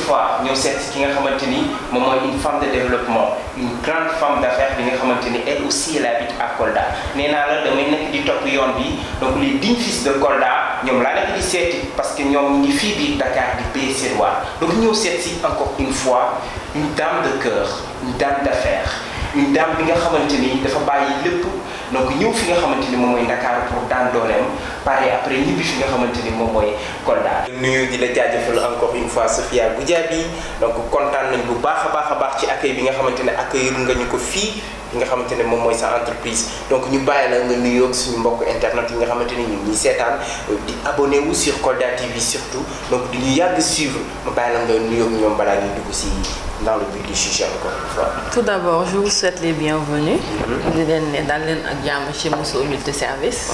fois ñëw seet si ki nga xamante ni moom mooy une femme de développement une grande femme d'affaires bi nga xamante ni elle aussi elle habite à Kolda nee naa la damay nekk di topp yoon bi donc les dignes fils de Kolda ñoom laa nekk di seeti parce que ñoom ñu ngi fii biir Dakar di payer seen waar donc ñëw seet si encore une fois une dame de cœur une dame d'affaires une dame bi nga xamante ni dafa bàyyi lépp donc ñëw fi nga xamante ni moom mooy Dakar pour daan dooleem pare après ñibbi fi nga xamante ni moom mooy Kolda. nuyu di la jaajëfal encore une fois Sophia Goudiaby donc kontaan nañ bu baax a baax a baax ci accueil bi nga xamante ne accueillir nga ñu ko fii fi nga xamante ne moom mooy sa entreprise donc ñu bàyyi la nga nuyoo ak suñu mbokk internet yi nga xamante ni ñu ngi seetaan di abonné wu sur Kolda TV surtout donc di ñu yàgg suivre ma bàyyi la nga nuyoo ak ñoom balaa ñuy dugg si dans le but du sujet encore une fois. Tout d'abord, je vous souhaite les bienvenus. di leen ne dal leen ak jàmm ci Mousso multiservice.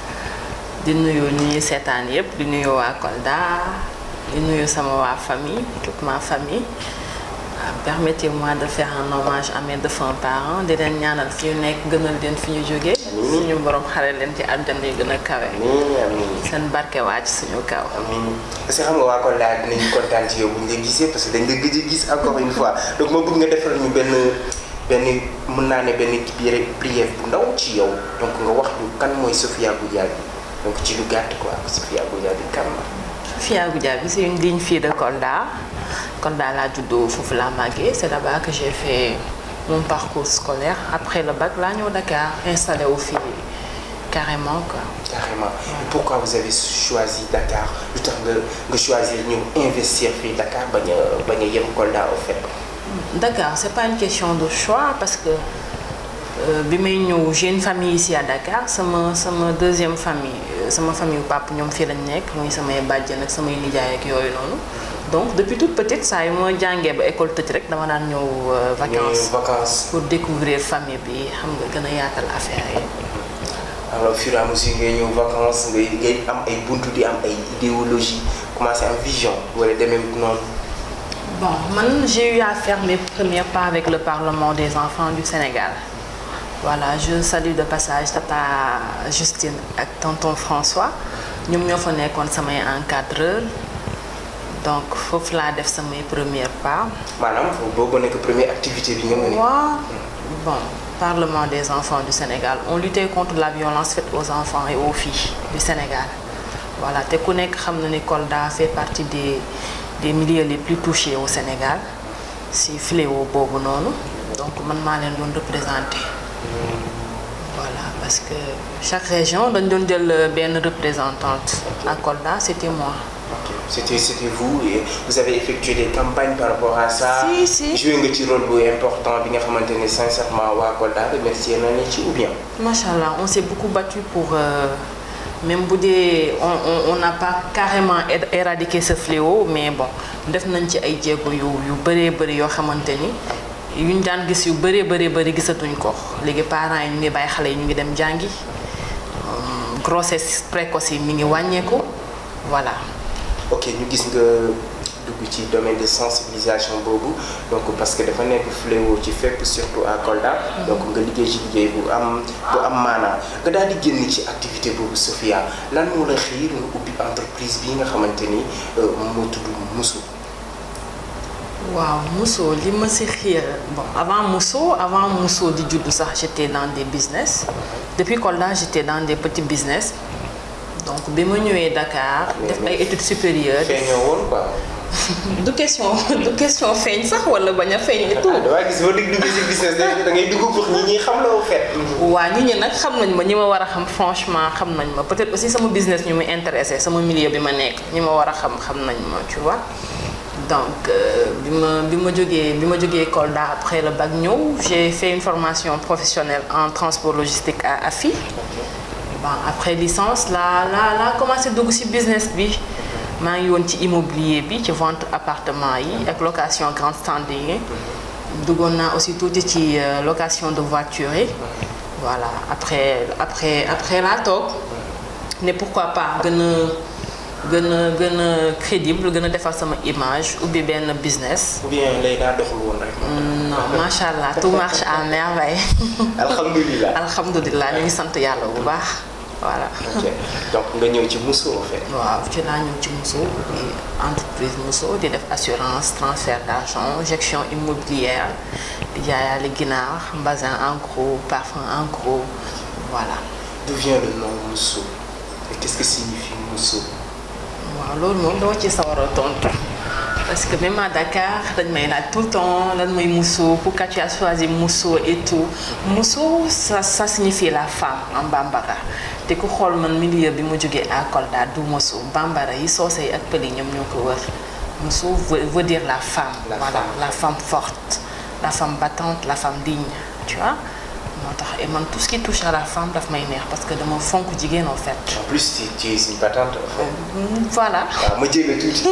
di nuyu ñi ñuy seetaan yépp di nuyu waa Kolda di nuyu sama waa famille toute ma famille. permettez-moi de faire un hommage à mes défunts parents di leen ñaanal fi ñu nekk gënal leen fi ñu jógee. suñu borom xare leen ci àjjana yi gën a kawe. seen barke wàcc suñu kaw. amiin parce que xam nga waa Kolda dinañ kontaan ci yow bu ñu la gisee parce que dañ la gëj a gis encore une fois donc ma bëgg nga defal ñu benn benn mën naa ne benn prière bu ndaw ci yow donc nga wax ñu kan mooy Sophia Goudiaby donc ci lu gàtt quoi Sophia Goudiaby kan la. Sophia Goudiaby c'est une digne fille de Kolda. Kolda laa juddoo foofu laa màggee c'est là-bas que j'ai fait mon parcours scolaire après le bac laa ñëw Dakar installé wu fii carrément quoi. carrément et pourquoi vous avez choisi Dakar lu tax nga nga choisir ñëw investir fii Dakar bañ a bañ a yem Kolda au fait. Dakar c'est pas une question de choix parce que bi may ñëw j'ai une famille ici à Dakar sama sama deuxième famille sama famille papa ñoom fii lañ nekk muy samay bàjjen ak samay nijaay ak yooyu noonu. donc depuis toute petite saa yu ma jàngee ba école tëj rek dama daan ñëw vacances vacances pour découvrir famille bi xam nga gën a yaatal affaire yi. alors au fur et à mesure ngay ñëw vacances ngay ngay am ay buntu di am ay idéologie commencé am vision wala demee noonu. bon man j'ai eu à faire mes premiers pas avec le Parlement des enfants du Sénégal voilà je salue de passage tata Justine ak tonton François ñoom ñoo fa nekkoon samay encadreur donc foofu laa def samay première pas. maanaam boobu nekk première activité bi nga mën waaw bon Parlement des enfants du Sénégal on luttait contre la violence faite aux enfants et aux filles du Sénégal voilà te ku nekk xam na ni Kolda fait partie des des milieux les plus touchés au Sénégal si fléau boobu noonu donc man maa leen doon représenté voilà parce que chaque région dañ doon jël benn représentante à Kolda c'était moi. C'était c'était vous et vous avez effectué des campagnes par rapport à ça. Si, si. joué nga ci rôle bu important bi nga xamante ne sincèrement waa Kolda remercier nañu ci ou bien. Machallah on s'est beaucoup battu pour euh, même bu dee on on on n'a pas carrément éradiqué ce fléau mais bon def nañ ci ay jéego yu yu bëree bëri yoo xamante ni yuñ daan gis yu bëree bëri bëri gisatuñ ko léegi parents yi ñu ngi bàyyi xale yi ñu ngi dem jàngi grossesse précoce yi mi ngi wàññeeku voilà. ok ñu gis nga dugg ci domaine de sensibilisation boobu donc parce que dafa nekk fléau ci fépp surtout à Kolda. donc nga liggéey ci liggéey bu am bu am maanaa nga daal di génn ci activité boobu Sophia lan moo la xiir nga ubbi entreprise bii nga xamante ni moo tudd Mousso. waaw Mousso li ma si xiir bon avant Mousso avant Mousso di juddu sax j'étais dans des business depuis Kolda j'étais dans des petits business. donc bi ma ñëwee Dakar. def ay études supérieures. feeñoo woon quoi. du question du question feeñ sax wala bañ a feeñ et tout. waaw gis boo dégg dugg ci business da ngay dugg pour ñi ñi xam la au fait. waa nit ñi nag xam nañ ma ñi ma war a xam franchement xam nañ ma peut-être aussi sama business ñu muy intéressé sama milieu bi ma nekk ñi ma war a xam xam nañ ma tu vois. donc bi ma bi ma jógee bi ma jógee Kolda après le bac ñëw j'ai fait une formation professionnelle en transport logistique à AFI. bon après licence la la la commencé dugg ci business bi maa ngi woon ci immobilier bi ci vente appartement yi ak location grand standing yi duggoon naa aussi tuuti ci location de voiture yi voilà après après après laa toog ne pourquoi pas gën a gën a gën a crédible gën a defar sama image ubbi benn business. ou bien lay daa doxul woon rek. non macha allah tout marche à merveille. alhamdulilah. alhamdulilah ñu ngi sant yàlla bu baax. voilà. ok donc nga ñëw ci Mousso en fait. waaw ci laa ñëw ci Mousso di entreprise Mousso di def assurance transfert d'argent gestion immobilière di jaayaale ginaar bazin en gros parfum en gros voilà. D'où vient le nom Mousso et qu'est-ce que signifie Mousso waaw loolu moom dama ci sawar a tontu parce que même à Dakar dañ may laaj tout le temps lan mooy Mousso pourquoi tu as choisi Mousso et tout Mousso ça ça signifie la femme en bambara te ku xool man milieu bi mu jógee à Kolda du Mousso bambara yi soose yi ak pël yi ñoom ñoo ko wër Mousso veut, veut dire la femme La voilà femme. la femme forte la femme battante la femme digne tu vois moo tax et man tout ce qui touche à la femme daf may neex parce que dama fonk jigéen en fait En plus tu, tu es une battante en fait. voilà waaw ma jéem a tuuti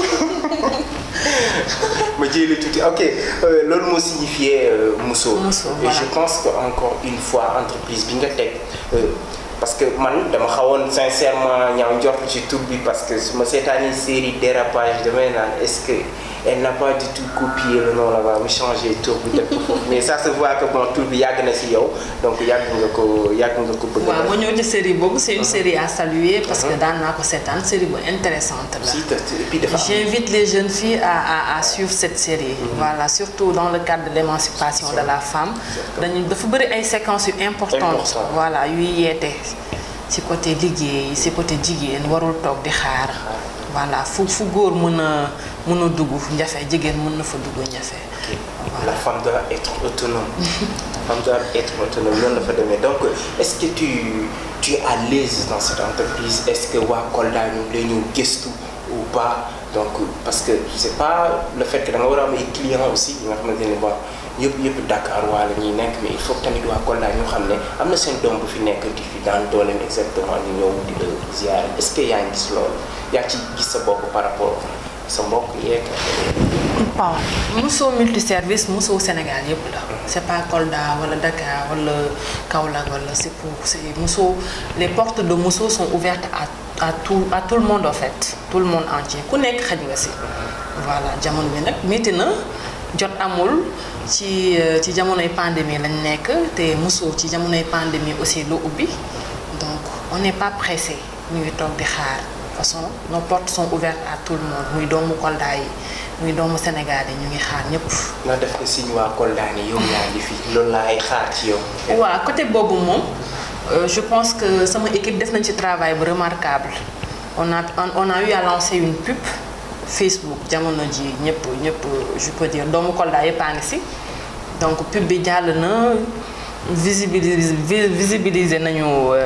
ma jéem a tuuti ok euh, loolu moo signifié euh, Mousso. Mousso, et voilà. je pense que encore une fois entreprise bi nga teg euh, parce que man dama xawoon sincèrement ñaaw njort ci tur bi parce que su ma seetaanee série dérapage damay naan est-ce que elle n'a pas du tout copié le nom là-bas mu changé tur bi def ko foofu mais ça se voit que bon tur bi yàgg na si yow donc yàgg nga ko yàgg nga ko bëgg a waaw def. ma ñëw ci série boobu c'est une série à saluer parce que daan naa ko seetaan série bu intéressante la si te et puis dafa am j'invite les jeunes filles à à à suivre cette série voilà surtout dans le cadre de l'émancipation de la femme dañu dafa bëri ay séquences yu importantes Important. voilà yuy yeete ci côté liggéey ci côté jigéen warul toog di xaar voilà fu fu góor mën a mën a dugg njafe jigéen mën na fa dugg njafe La femme doit être autonome. La femme doit être autonome. Noonu la fa demee donc est-ce que tu tu es à l'aise dans cette entreprise est-ce que waa Kolda ñu ngi lay ñëw gëstu ou pas donc parce que c'est pas le fait que da nga war a am ay clients aussi yi nga xamante ne bon yëpp yëpp Dakar waa la ñuy nekk mais il faut que tamit waa Kolda ñu xam ne am na seen doom bu fi nekk di fi daan dooleem exactement ñu ñëw di la ziar est-ce que yaa ngi gis loolu yaa ngi ci gis sa bopp par rapport sa mbokk yeeg. waaw Mousso multiservice Mousso Sénégal yëpp la c'est pas Kolda wala Dakar wala Kaolack wala c'est pour c'est Mousso les portes de Mousso sont ouvertes à à tout à tout le monde en fait tout le monde entier ku nekk xaj nga si voilà jamono bi nag métti na jot amul ci euh, ci jamonoy pandémie lañ nekk te Mousso ci jamonoy pandémie aussi lu ubbi donc on n'est pas pressé ñu ngi toog di xaar de toute façon nos portes sont ouvertes à tout le monde muy doomu Kolda yi muy doomu Sénégal yi ñu ngi xaar ñëpp. nga def ko signe waa Kolda ni yow yaa ngi fi loolu laay xaar ci yow. waaw côté boobu moom euh, je pense que sama équipe def nañ ci travail bu remarquable on a on a eu à lancer une pub Facebook jamono ji ñëpp ñëpp je peux dire doomu Kolda yëpp a ngi si donc pub bi jàll na visibiliser visibiliser nañu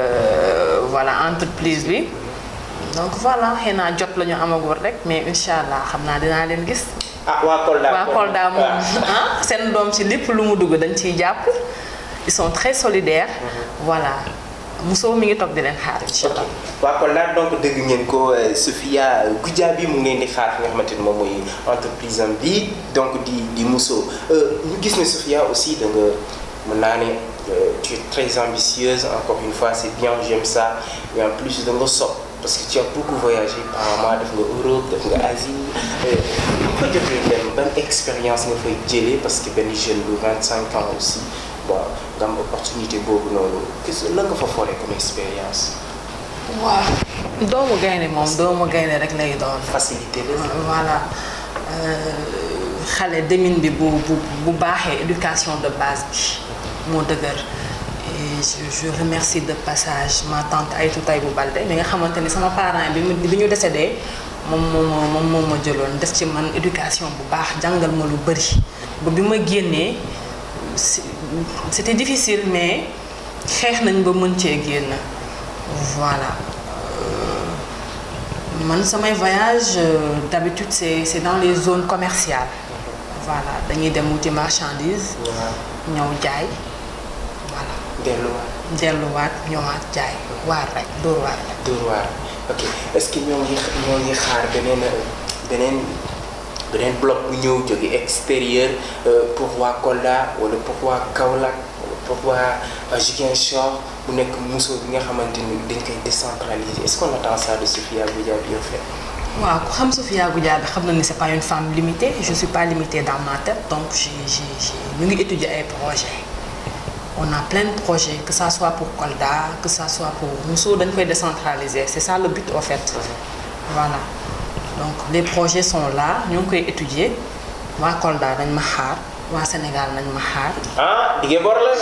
euh, voilà entreprise bi donc voilà xëy naa jot la ñu amagul rek mais incha allah xam naa dinaa leen gis. ah waa Kolda waa Kolda moom ah seen doom ci lépp lu mu dugg dañ ciy jàpp ils sont très solidaires voilà Mousso mi ngi toog di leen xaar incha allah. waa Kolda donc dégg ngeen ko Sophia Goudiaby mu ngi leen di xaar fi nga xamante ni moom mooy entreprise am bi donc di di Mousso ñu gis ne Sophia aussi da nga mën naa ne tu es très ambitieuse encore une fois c'est bien j'aime ça mais en plus da nga sopp parce que tu as beaucoup voyagé apparemment def nga Europe def nga Asie bu ko jotee dem ban expérience nga fay jëlee parce que benn jeune bu 25 ans aussi bon nga am opportunité boobu noonu qu'est-ce lan nga fa foree comme expérience. waaw doomu gaynde moom doomu gaynde rek lay doon. facilité la. voilà xale demin bi bu bu bu baaxee éducation de base bi moo dëgër. et je je remercie de passage ma tante Aïtou Taïbou Balde mi nga xamante ni sama parent bi mu bi ñu décédé moom moo ma moom moo ma jëloon def ci man éducation bu baax jàngal ma lu bëri ba bi ma génnee c'était difficile mais xeex nañ ba mën cee génn voilà man samay voyage d'habitude c'est c'est dans les zones commerciales voilà dañuy dem wuti marchandise ñëw jaay voilà delluwaat. delluwaat ñëwaat jaay waar rek dóor waar rek. dóor waar ok est-ce que ñoo ngi ñoo ngi xaar beneen beneen beneen bloc bu ñëw jóge extérieur pour waa Kolda wala pour waa Kaolack wala pour waa Ziguinchor bu nekk Mousso bi nga xamante ni dañ koy décentraliser est-ce qu'on attend ça de Sophia Goudiaby en fait. waaw ku xam Sophia Goudiaby xam na ni c'est pas une femme limitée je suis pas limitée dans ma tête donc j'ai j'ai j'ai ñu ngi étudier ay projets on a plein de projets que ça soit pour Kolda que ça soit pour Mousso dañ koy décentraliser c'est ça le but en fait voilà donc les projets sont là ñu ngi koy étudier waa Kolda dañ ma xaar waa Sénégal nañ ma xaar ah dige bor la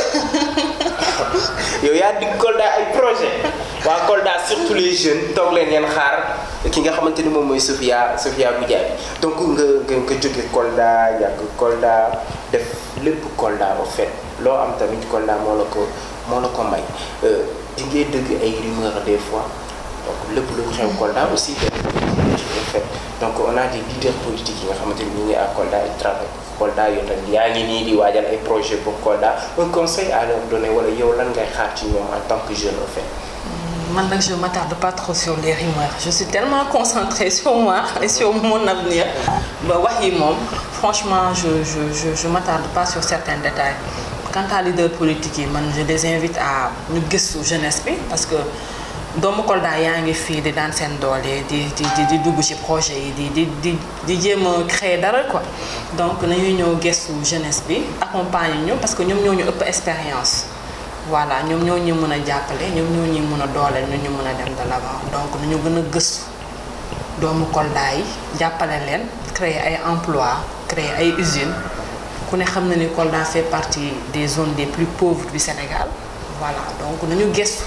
de yow yaa dig Kolda ay projet waa Kolda surtout les jeunes toog leen ngeen xaar ki nga xamante ni moom mooy Sophia Sophia Goudiaby donc nga nga nga jóge Kolda yàgg Kolda def lépp Kolda au fait loo am tamit Kolda moo la ko moo la ko may di ngay dëgg ay rumeurs des fois donc lépp lu xew Kolda aussi dañ au fait donc on a des leaders politiques yi nga xamante ni ñu ngi à Kolda ils travaillent Kolda yow tamit yaa ngi nii di waajal ay projet pour Kolda un conseil à leur donner wala yow lan ngay xaar ci ñoom en tant que jeune au fait. man nag je m'attarde pas trop sur les rumeurs je suis tellement concentrée sur moi et sur mon avenir ba wax yi moom franchement je je je je m'attarde pas sur certains détails quant à leader politique yi man je les invite à ñu gëstu jeunesse bi parce que doomu Kolda yaa ngi fii di daan seen doole di di di di dugg ci projet yi di di di di jéem a créer dara quoi donc nañuy ñëw gëstu jeunesse bi accompagner ñu parce que ñoom ñoo ñu ëpp expérience. voilà ñoom ñoo ñu mën a jàppale ñoom ñoo ñu mën a dooleel ñu ñu mën a dem de l'avant donc nañu gën a gëstu doomu Kolda yi jàppale leen créer ay emplois créer ay usines ku ne xam na ni Kolda fait partie des zones des plus pauvres du Sénégal voilà donc nañu gëstu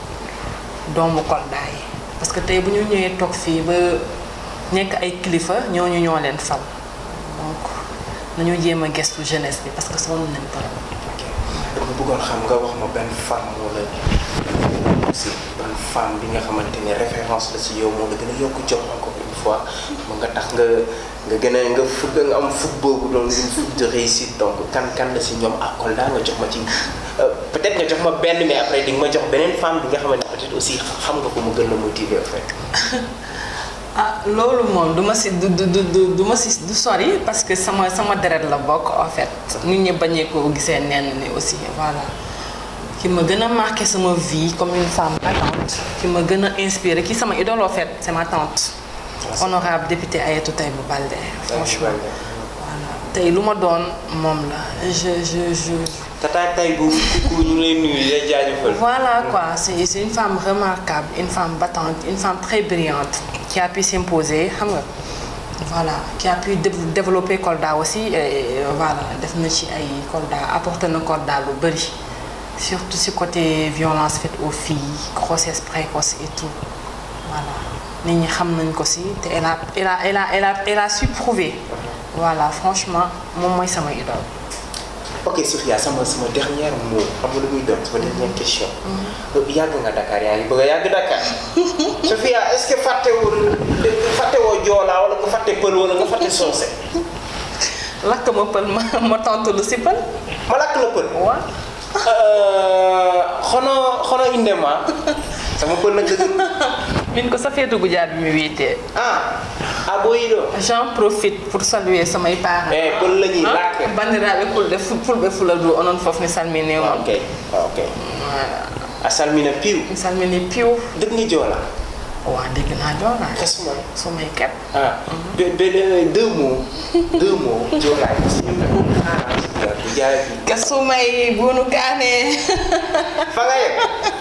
doomu Kolda yi parce que tey bu ñu ñëwee toog fii ba nekk ay kilifa ñooñu ñoo leen fal donc nañu jéem a gëstu jeunesse bi parce que sonn nañ trop. dama bëggoon xam nga wax ma benn femme wala aussi benn femme bi nga xamante ne référence la ci yow moo la gën a yokk jox encore une fois ma nga tax nga nga gën a nga fugg nga am fugg boobu doon une fugg de réussite donc kan kan la ci ñoom ak Kolda nga jox ma ci peut-être nga jox ma benn mais après di nga ma jox beneen femme bi nga xamante ne peut-être aussi xam nga ko mu gën la motiver en fait. ah loolu moom du ma si du du du du ma si du sori parce que sama sama deret la bokk en fait nit ñi bañee ko gisee nenn ni aussi voilà ki ma gën a marqué sama vie comme une femme battante ki ma gën a inspiré ki sama idole en fait c'est ma tante honorable député Ayatou Taïba Baldé franchement voilà tey lu ma doon moom la je je je tata tay bu kooku ñu lay nuyu di la jaajëfal. Voilà quoi, c'est c'est une femme remarquable, une femme battante, une femme très brillante qui a pu s'imposer, xam nga voilà qui a pu dé- développer Kolda aussi et voilà def na ci ay Kolda apporté na Kolda lu bëri surtout ci côté violence faite aux filles grossesse précoce et tout voilà nit ñi xam nañ ko ci te elle a elle a elle a elle a elle a su prouver voilà franchement moom mooy sama idole. ok Sophia sama sama dernier mot xam nga lu muy doon sama dernière question. yàgg nga Dakar yaa ngi bëgg a yàgg Dakar. Sophia est-ce que fàttewul fàttewoo Joola wala nga fàtte Pël wala nga fàtte Soose. lakk ma pël ma ma tontu lu si pël. ma lakk la Pël. waaw. xono xono inde ma sama Pël nag dëgg. min ko safeetu gujaat bi mi wiitee ah ah boo yi doon. j'en profite pour saluer samay parents eh Pël la ñuy làkk. bandiraɓe fulɓe fulɓe fuladu onon fof mi salmini on ok ok voilà a salmina piiw mi salmini piw dëgg nga Joola. wa dégg naa joolaa kasuma sumay ket ah be be deux mots deux mots Joola ah bu jaay bi. ka sumay bunu kaane fa nga yegg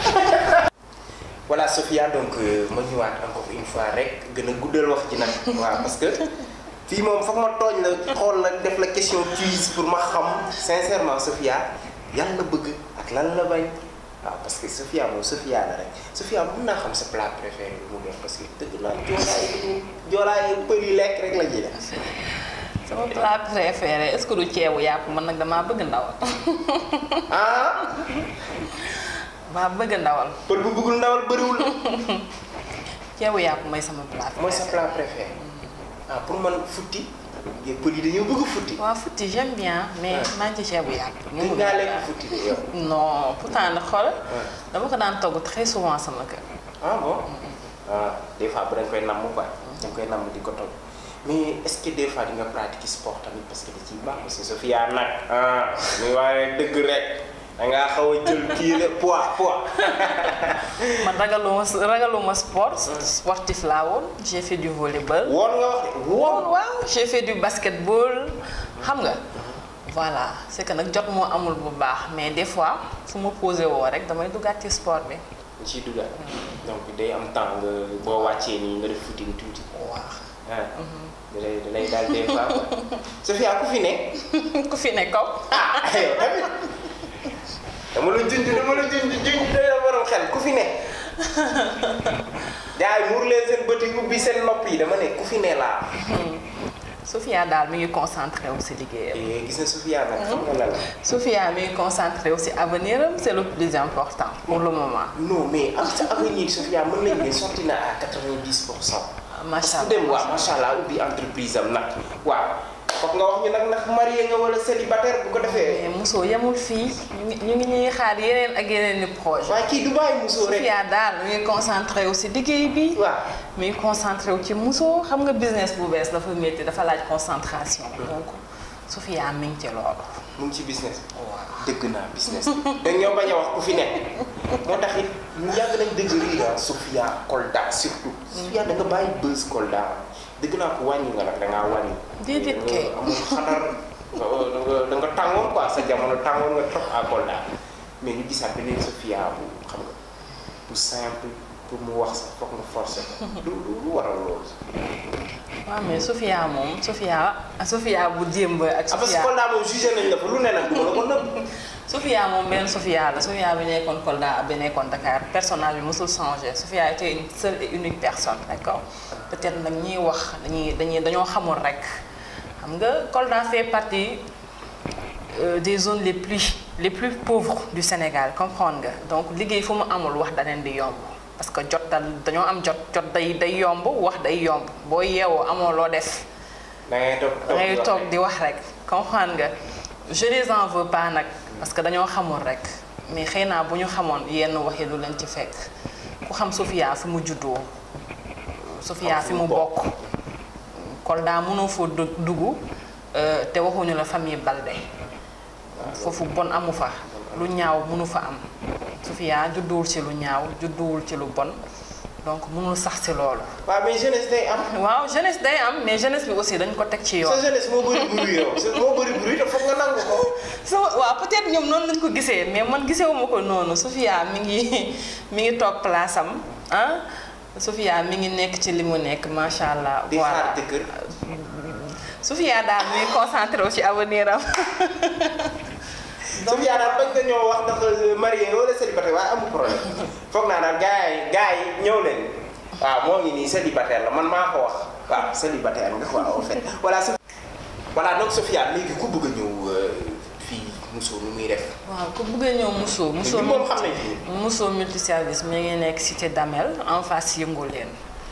voilà Sophia donc euh, ma ñëwaat encore une fois rek gën a guddal wax ji nag waaw parce que fii moom foog ma tooñ la xool la def la question quiz pour ma xam sincèrement Sophia yan la bëgg ak lan la bañ waaw parce que Sophia moom Sophia la rek Sophia mën naa xam sa plat préféré lu mu doon parce que dëgg naa joolaay joolaay pël yi lekk rek la ñuy def sama plat préféré est-ce que du ceebu yàpp man nag damaa bëgg ndawal ah maa bëgg ndawal pël bu bëggul ndawal bëriwul ceebu yàpp mooy sama plat mooy sa plat préféré ah pour man futti yéen pël yi dañoo bëgg futti waaw futti j'aime bien mais maa ngi ci ceebu yàpp gën ngaa lekk futti de yow non pourtant nag xool dama ko daan togg très souvent sama kër ah bon ah des fois bu dañ koy namm quoi dañ koy namm di ko togg mais est-ce que des fois di nga pratiquer sport tamit parce que da ciy baax aussi Sophia nag ah muy waaye dëgg rek da ngaa xaw a jël kii rek poids poids man ragaluma ragaluma sport sportif laa woon j'ai fait du volleyball woon nga wax de woon waaw waaw j'ai fait du basketball xam nga voilà c'est que nag jot moo amul bu baax mais des fois fu ma posé woo rek damay duggaat ci sport bi. ñu ciy duggaat donc day am temps nga boo wàccee nii nga def footing tuuti. waaw. ah. da lay da lay daal des fois quoi. Sophia ku fi ne. ku fi ne kaw. ah yow tamit dama la junj dama la junj junj doy la borom xel ku fi ne. gars yi muur leen seen bët yi ubbi seen nopp yi dama ne ku fi ne laa. Sophia daal mi ngi concentré wu si liggéeyam. Eh, gis na Sophia nag xam nga la la. Sophia mi ngi concentré wu si avenir am c'est le plus important pour le moment. non mais am sa avenir Sophia mën nañu ne sorti na à 90 pour cent. macha parce que dem waaw macha allah ubbi entreprise am nag waaw foog nga wax ñu nag ndax marié nga wala célibataire bu ko defee. mais Mousso yemul fii ñu ngi ñu ngi ñuy xaar yeneen ak yeneen i projet waaye kii du bàyyi musoo rek. Sophia daal mi ngi concentré wu si liggéey bi. waaw. mi ngi concentré wu ci Mousso xam nga business bu bees dafa métti dafa laaj concentration. donc Sophia mi ngi ci loolu. mu ngi ci business bi. dëgg naa business da ñoo bañ a wax ku fi nekk moo tax it ñu yàgg nañ dëgg rii ah Sophia Kolda surtout. Sophia da nga bàyyi buzz Kolda dëgg naa ko wàññi nga nag da ngaa wàññi. Déedéet kay. amul xadar da nga da nga tàngoon quoi sa jamono tàngoon nga trop à Kolda mais ñu gisaat beneen Sophia bu xam nga bu simple pour mu wax sax foog nga forcer ko. lu lu waral loolu. waaw mais Sophia moom Sophia Sophia bu démb ak. ah parce que Sophia Kolda moom jugé nañ la fa lu ne nag du ma la ko nëbb. Sophia moom benn Sophia la Sophia bi nekkoon Kolda ak bi nekkoon Dakar personnage bi mosul changé Sophia était une seule et unique personne d'accord peut-être nag ñiy wax dañuy dañuy dañoo xamul rek xam nga Kolda fait partie euh, des zones les plus les plus pauvres du Sénégal comprendre nga donc liggéey fu mu amul wax da leen di yomb parce que jot dal dañoo am jot jot day day yomb wax day yomb boo yeewoo amoo loo def. da ngay toog da ngay toog di wax rek comprendre nga je les en veux pas nag parce que dañoo xamul rek mais xëy naa bu ñu xamoon yenn wax yi du leen ci fekk ku xam Sophia fi mu juddoo Sophia fi mu bokk Kolda mënoo foo dug- dugg euh, te waxuñu la famille Balde foofu bon amu fa lu ñaaw mënu fa am Sophia judduwul ci lu ñaaw judduwul ci lu bon donc mënul sax ci loolu waaw mais jeunesse day am. waaw jeunesse day am mais jeunesse bi aussi dañ ko teg ci yoon sa jeunesse moo bëri bruit yow sa moo bëri bruit te foog nga nangu ko. so waaw peut-être ñoom noonu lañ ko gisee mais man gisewuma ko noonu Sophia mi ngi mi ngi toog place am ah Sophia mi ngi nekk ci li mu nekk macha allah. di xaar jëkkër. Sophia daal mi ngi concentré wu ci avenir am. Sophia daal bañ nga ñoo wax ndax marié nga wala célibataire waaye amul problème foog naa daal gars yi gars yi ñëw leen waaw moo ngi nii célibataire la man maa ko wax waaw célibataire nga waaw en fait voilà. voilà donc Sophia léegi ku bëgg a ñëw fii Mousso nu muy def. waaw ku bëgg a ñëw Mousso. Mousso moom xam nañ fi. Mousso multiservice mi ngi nekk cité Damel en face yëngu leen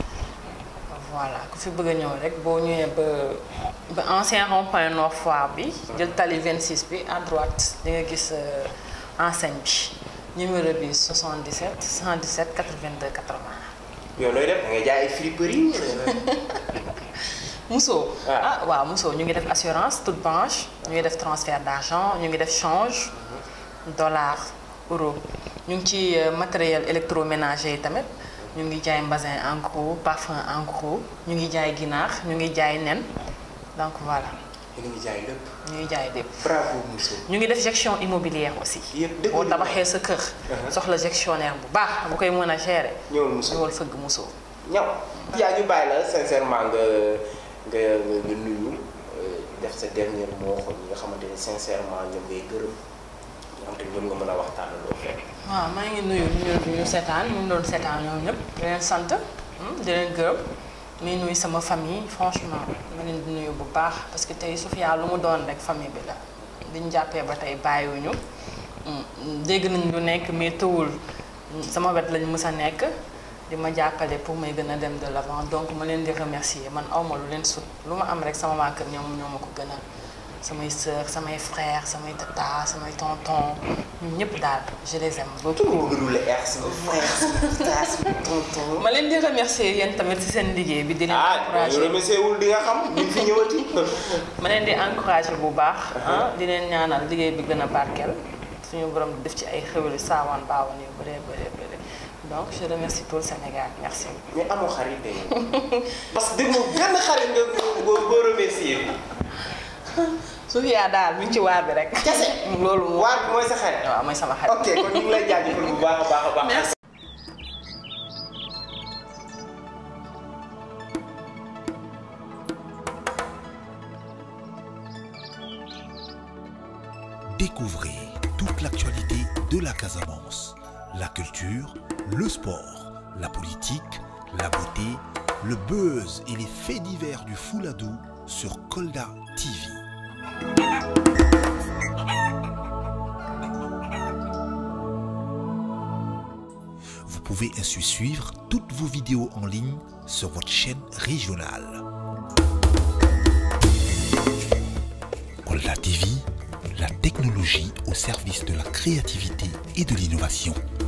voilà ku fi bëgg a ñëw rek boo ñëwee ba ba ancien rond-point Nord Foire bi jël tali 26 bi à droite di nga gis enseigne bi numéro bi 77 117 82 80. yow looy def da ngay jaay ay friperie. Mousso. Ah. ah waaw Mousso ñu ngi def assurance toute branche ñu ngi def transfert d'argent ñu ngi def change dollar euro ñu ngi ci euh, matériel électroménager yi tamit ñu ngi jaay mbasin en gros parfum en gros ñu ngi jaay ginaar ñu ngi jaay nen donc voilà yéen a ngi jaay lépp. ñu ngi jaay lépp. bravo Mousso. ñu ngi def gestion immobilière aussi. yëpp dëgg boo la. tabaxee sa kër. soxla gestionnaire bu baax bu koy mën a gérer. ñëwal Mousso. ñëwal fëgg Mousso. ñaw yaa ñu bàyyi la sincèrement nga nga nga nga nuyu euh, def sa dernier mot xool ñi nga xamante ne sincèrement ñoom ngay gërëm ñoo xam te ñoom nga mën a waxtaan loo fekk. waaw maa ngi nuyu ñu ñu seetaan ñu doon seetaan ñoom ñëpp di leen sant hmm, di leen gërëm muy nuyu sama famille franchement ma leen di nuyu bu baax parce que tey Sophia lu mu doon rek famille bi la biñ jàppee ba tey bàyyiwuñu hmm, dégg nañ lu nekk mais tëwul hmm, sama wet lañ mës a nekk di ma jàppale pour may gën a dem de l'avant donc ma leen di remercier man awma lu leen sut lu ma am rek sama waa kër ñoom ñoo ma ko gënal samay sœurs samay frères samay tata samay tonton ñun ñëpp daal je les aime tout beaucoup. le bëgg le air sama frère sama frère sama tonton. ma leen di remercier yéen tamit ci seen liggéey bi di leen ah ñu encourager remercié wul di nga xam ñu fi ñëwati. ma leen di encourager bu baax ah di leen ñaanal liggéey bi gën a barkeel suñu borom def ci ay xéwali saawaan baawan yu bëree bëree bëri donc je remercie tout le Sénégal merci. mais amoo xarit de parce que dégg nga benn xarit nga boo boo remercié. Sofia daal mi ngi ci waar bi rek. kese loolu moom waar bi mooy sa xarit. waaw mooy sama xarit. ok kon ñu ngi lay jaajëfal bu baax a baax a baax. Merci. Découvrez toute l'actualité de la Casamance, la culture, le sport, la politique, la beauté, le buzz et les faits divers du Fouladou sur Kolda TV. Vous pouvez ainsi suivre toutes vos vidéos en ligne sur votre chaîne régionale. Kolda TV, la technologie au service de la créativité et de l'innovation.